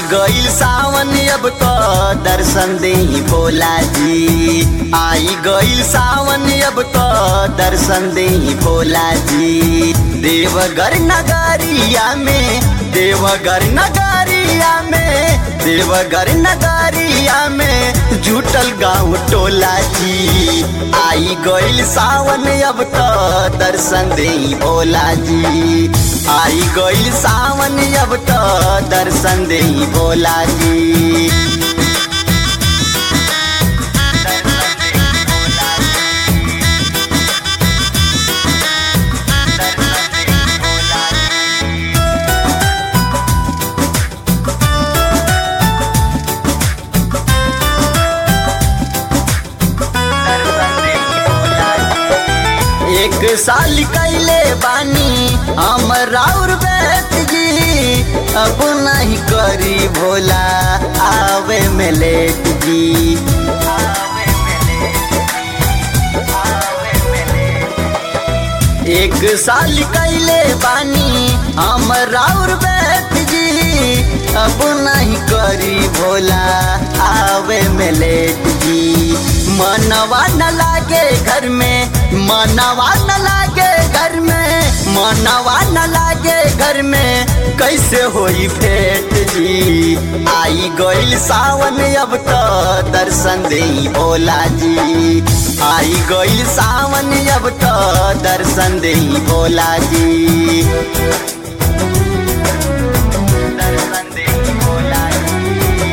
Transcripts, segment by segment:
गईल सावन अब तो दर्शन दे भोला जी आई गईल सावन अब तो दर्शन दे भोला जी देवघर नगरिया में देवघर नगरिया में देवघर नगरिया में जुटल गाँव टोला जी आई गईल सावन अब तो दर्शन दे भोला जी आई गईल सावन अब तो दर्शन दे भोला जी एक साल कैले बानी हम राउर बैठ जी अब नहीं करी भोला आवे में लेट जी एक साल कैले बानी हम राउर बैठ जी अब नहीं करी भोला आवे में लेट जी मनवा न लागे घर में मनवा न लागे घर में मनवा न लागे घर में कैसे होई भेंट जी आई गईल सावन अब तो दर्शन दे भोला जी आई गईल सावन अब तो दर्शन दे भोला जी दर्शन दे भोला जी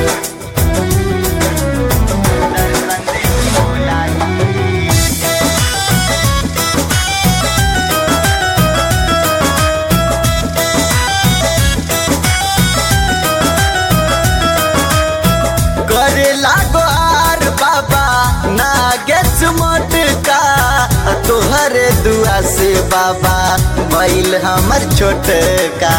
दर्शन दे भोला जी करे लागो आर बाबा नागेश मोटका तोहरे दुआ से बाबा बैल हमर छोटका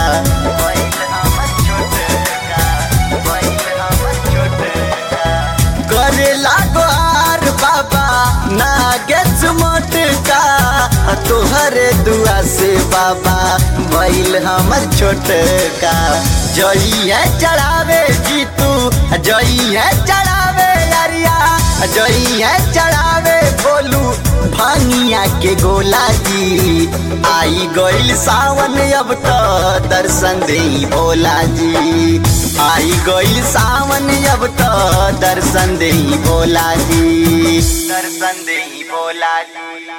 करे लागो आर बाबा नागेश मोटका तोहरे दुआ से बाबा बैल हमर छोटका जई है चढ़ावे जीतू जई है चढ़ावे अरिया जई है चढ़ावे बोलू भांगिया के गोला जी आई गईल सावन अब तो दर्शन दे भोला जी आई गईल सावन अब तो दर्शन दे भोला जी दर्शन दे भोला जी